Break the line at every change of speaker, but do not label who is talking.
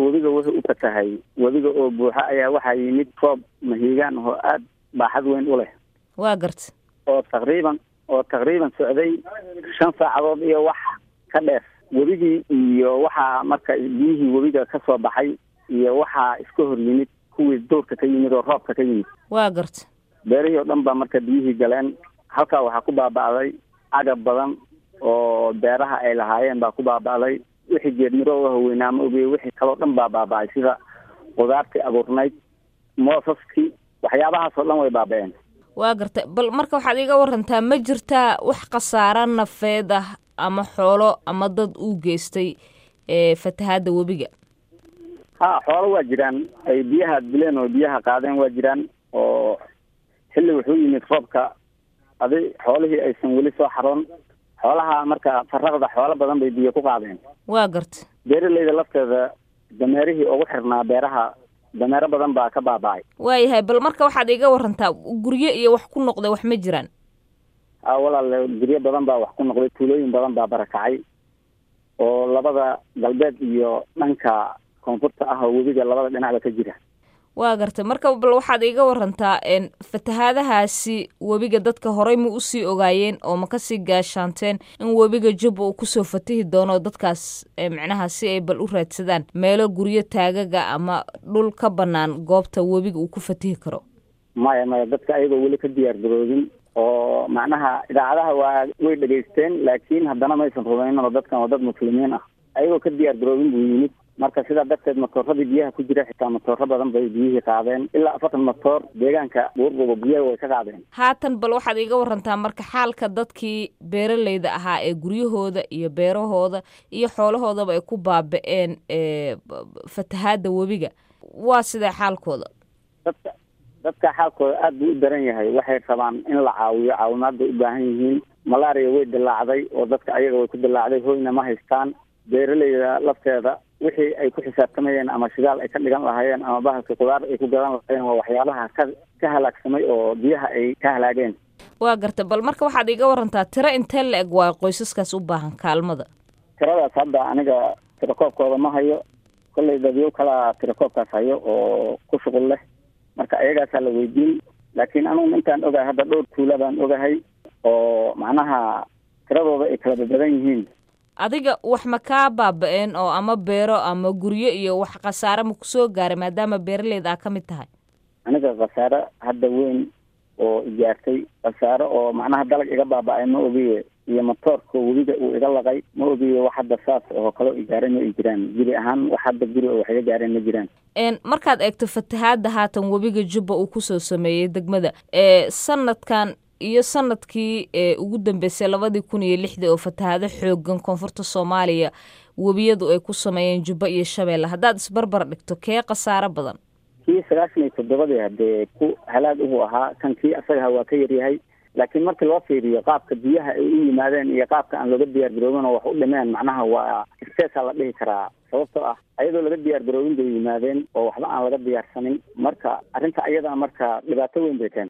webiga wuxuu u fatahay webiga oo buuxa ayaa waxaa yimid roob mahiigaan oo aada baaxad weyn u leh
waa garta
oo taqriiban oo taqriiban socday shan saacadood iyo wax ka dheer webigii iyo waxaa marka biyihii webiga ka soo baxay iyo waxaa iska hor yimid kuwii dowrka ka yimid oo roobka ka yimid
waa garta
beerihii oo dhan baa marka biyihii galeen halkaa waxaa ku baaba'day agab badan oo beeraha ay lahaayeen baa ku baaba'day wixii geedmirooga haweynaa ma ogey wixii kaloo dhan baa baaba'ay sida qudaartii abuurnayd moosaskii waxyaabahaasoo dhan way baaba'een
waa garta bal marka waxaad iga warantaa ma jirtaa wax khasaaro nafeed ah ama xoolo ama dad uu geystay ee fatahaadda webiga
ha xoolo waa jiraan ay biyaha dileen oo biyaha qaadeen waa jiraan oo xilli wuxuu yimid roobka adi xoolihii aysan weli soo xaroon xoolaha marka faraqda xoolo badan bay biyo ku qaadeen
waa garta
beeraleyda lafteeda dameerihii ugu xirnaa beeraha dameero badan baa ka baaba'ay
waayahay bal marka waxaad iga warantaa guryo iyo wax ku noqday wax ma jiraan
a walaal guryo badan baa wax ku noqday tuulooyin badan baa barakacay oo labada galbeed iyo dhanka koonfurta ah oo webiga labada dhinacba ka jira
waa gartay marka bal waxaad iga warantaa fatahaadahaasi webiga dadka horey ma usii ogaayeen oo ma kasii gaashaanteen in webiga jubba uu kusoo fatihi doono dadkaas micnaha si ay bal u raadsadaan meelo guryo taagaga ama dhul ka bannaan goobta webiga uu ku fatihi karo
maya maya dadka ayagoo weli ka diyaar garoobin oo macnaha idaacadaha waa way dhegaysteen laakiin haddana maysan rumaynin oo dadkan waa dad muslimiin ah ayagoo ka diyaar garoobin buu yimid marka sidaa darteed matooradii biyaha ku jira xitaa matooro badan bay biyihii qaadeen ilaa afartan matoor deegaanka buurbuba biyaha way ka qaadeen
haatan bal waxaad iga warantaa marka xaalka dadkii beeraleyda ahaa ee guryahooda iyo beerahooda iyo xoolahoodaba ay ku baaba-een fatahaadda webiga waa sidee xaalkooda
dadka dadka xaalkooda aada buu u daran yahay waxay rabaan in la caawiyo caawimaad bay u baahan yihiin malaria way dilaacday oo dadka ayaga way ku dilaacday hoyna ma haystaan beeraleyda lafteeda wixii ay ku xisaabtamayeen ama shidaal ay ka dhigan lahaayeen ama bahalka qudaar ay ku gadan lahaayeen waa waxyaabaha ka ka halaagsamay oo biyaha ay ka halaageen
waa garta bal marka waxaad iga warantaa tiro intee la eg waa qoysaskaas u baahan kaalmada
tiradaas hadda aniga tirakoobkooda ma hayo kollay dadyo kalaa tirakoobkaas hayo oo ku shuqul leh marka ayagaasaa la weydiin laakiin anugu intaan ogahay hadda dhowr tuula baan ogahay oo macnaha tiradooda ay kala babadan yihiin
adiga wax ma kaa baaba-een oo ama beero ama guryo iyo wax khasaare ma kusoo gaaray maadaama beeraleyda aa ka mid tahay
aniga khasaare hadda weyn oo ijaartay khasaare oo macnaha dalag iga baaba-ay ma ogiye iyo matoorka webiga uu iga laqay ma ogiye wax hadda saas oo kaloo igaaray ma i jiraan guri ahaan wax hadda guri oo wax iga gaareen ma jiraan
markaad eegto fatahaadda haatan webiga jubba uu kusoo sameeyey degmada ee sanadkan iyo sanadkii ee ugu dambeysay labadii kun iyo lixdii oo fatahaado xoogan koonfurta soomaaliya webiyadu ay ku sameeyeen jubba iyo shabeelle haddaad isbarbar dhigto kee khasaaro badan
kii sagaashan iyo toddobadii haddee ku halaag uhu ahaa kan kii asagaha waa ka yaryahay laakiin markii loo fiiriyo qaabka biyaha ay u yimaadeen iyo qaabka aan looga diyaar garoobin oo wax u dhimeen macnaha waa isteesaa la dhihi karaa sababtoo ah ayadoo laga diyaar garoobin bay yimaadeen oo waxba aan laga diyaarsanin marka arrinta ayadaa marka dhibaato weyn bay keentay